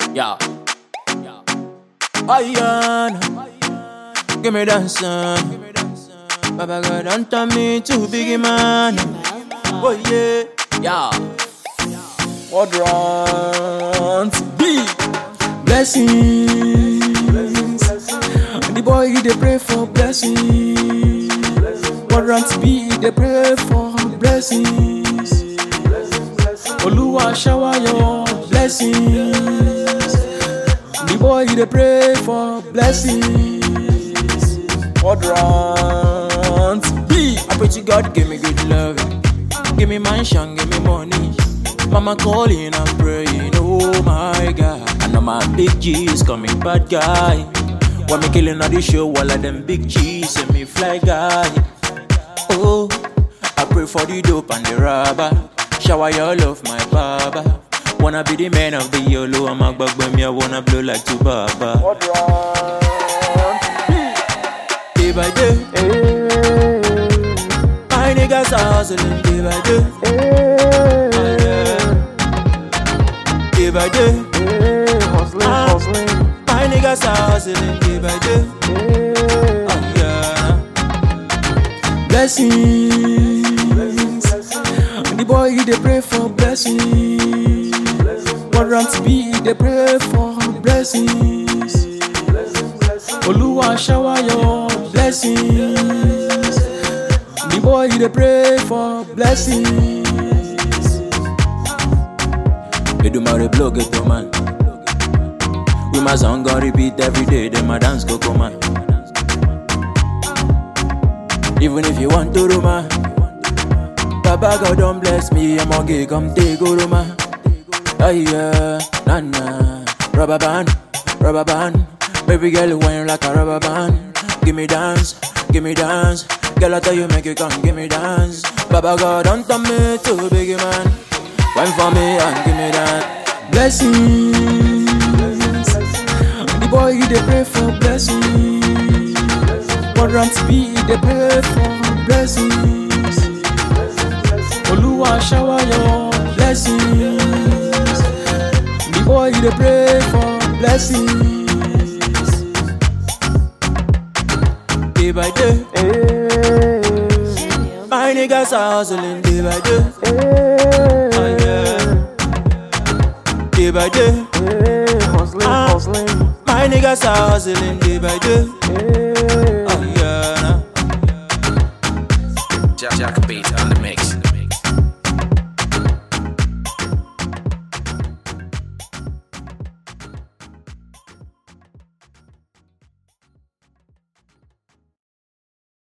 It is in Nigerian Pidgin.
Yeah. Ayana, give me that son. Baba God, don't turn me to biggie man. Oh yeah, yeah. What runs? Be blessings. The boy he dey pray for blessings. What runs? Be they pray for blessings. Oluwa shower your blessings. The boy he dey pray for blessings. What runs? Be I pray to God, give me good love, give me mansion, give me money. Mama calling and praying, oh my God. I know my big G's coming bad guy. When me killing all the show, all of them big G's and me fly guy. Oh, I pray for the dope and the rubber. Shower your love, my baba. Wanna be the man of the yolo, I'm a bug when me, I wanna blow like two baba. Day by day, my niggas are hustling day by day. Ah, yeah. Day by day, hustling, Ah. hustling. my niggas are hustling day by day. Ah, yeah. Blessings. The boy he dey pray for blessings. What rants be he dey pray for blessings. Oluwa shower your blessings. The boy he dey pray for blessings. Edumare blow get to man. We my song gon repeat every day. Then my dance go come on. Even if you want to do man. Baba God don't bless me, I'm okay, come take go man. Oh yeah, nah nah. Rubber band, rubber band. Baby girl, you whine like a rubber band. Give me dance, give me dance. Girl, I tell you, make you come, give me dance. Baba God, don't tell me to big man. Wine for me and give me that blessings. The boy, he dey pray for blessings. What rants be, he dey pray for blessings. Oluwa shower your blessings. The boy he dey pray for blessings. Day by day, my niggas are hustling day by day. Ah, yeah. Day by day, hustling, Ah. hustling. my niggas are hustling day by day. Oh yeah. nah. Jack, Jack beat on the mix.